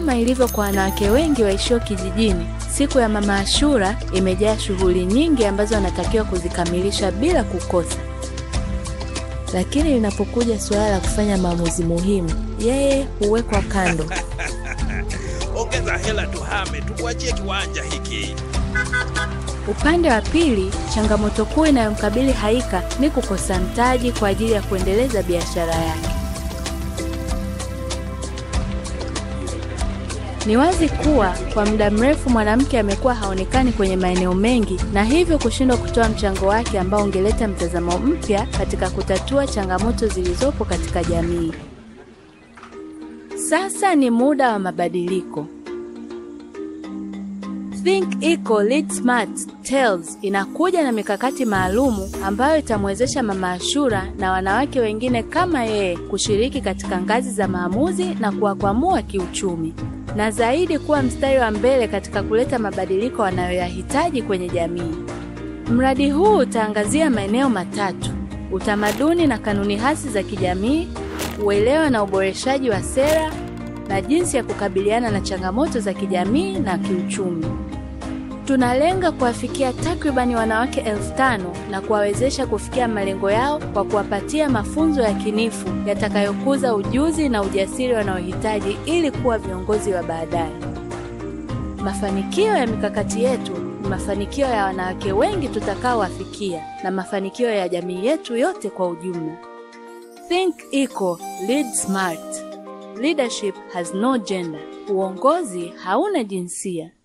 Kama ilivyo kwa wanawake wengi waishio kijijini, siku ya Mama Ashura imejaa shughuli nyingi ambazo wanatakiwa kuzikamilisha bila kukosa. Lakini linapokuja suala la kufanya maamuzi muhimu, yeye huwekwa kando. Ongeza hela tuhame, tukuachie kiwanja hiki. Upande wa pili, changamoto kuu inayomkabili Haika ni kukosa mtaji kwa ajili ya kuendeleza biashara yake. Ni wazi kuwa kwa muda mrefu mwanamke amekuwa haonekani kwenye maeneo mengi na hivyo kushindwa kutoa mchango wake ambao ungeleta mtazamo mpya katika kutatua changamoto zilizopo katika jamii. Sasa ni muda wa mabadiliko. Think Eco Lead Smart Tales inakuja na mikakati maalumu ambayo itamwezesha Mama Ashura na wanawake wengine kama yeye kushiriki katika ngazi za maamuzi na kuwakwamua kiuchumi na zaidi kuwa mstari wa mbele katika kuleta mabadiliko wanayoyahitaji kwenye jamii. Mradi huu utaangazia maeneo matatu: utamaduni na kanuni hasi za kijamii, uelewa na uboreshaji wa sera na jinsi ya kukabiliana na changamoto za kijamii na kiuchumi. Tunalenga kuwafikia takribani wanawake elfu tano na kuwawezesha kufikia malengo yao kwa kuwapatia mafunzo ya kinifu yatakayokuza ujuzi na ujasiri wanaohitaji ili kuwa viongozi wa baadaye. Mafanikio ya mikakati yetu ni mafanikio ya wanawake wengi tutakaowafikia na mafanikio ya jamii yetu yote kwa ujumla. Think Eco, Lead Smart. Leadership has no gender. Uongozi hauna jinsia.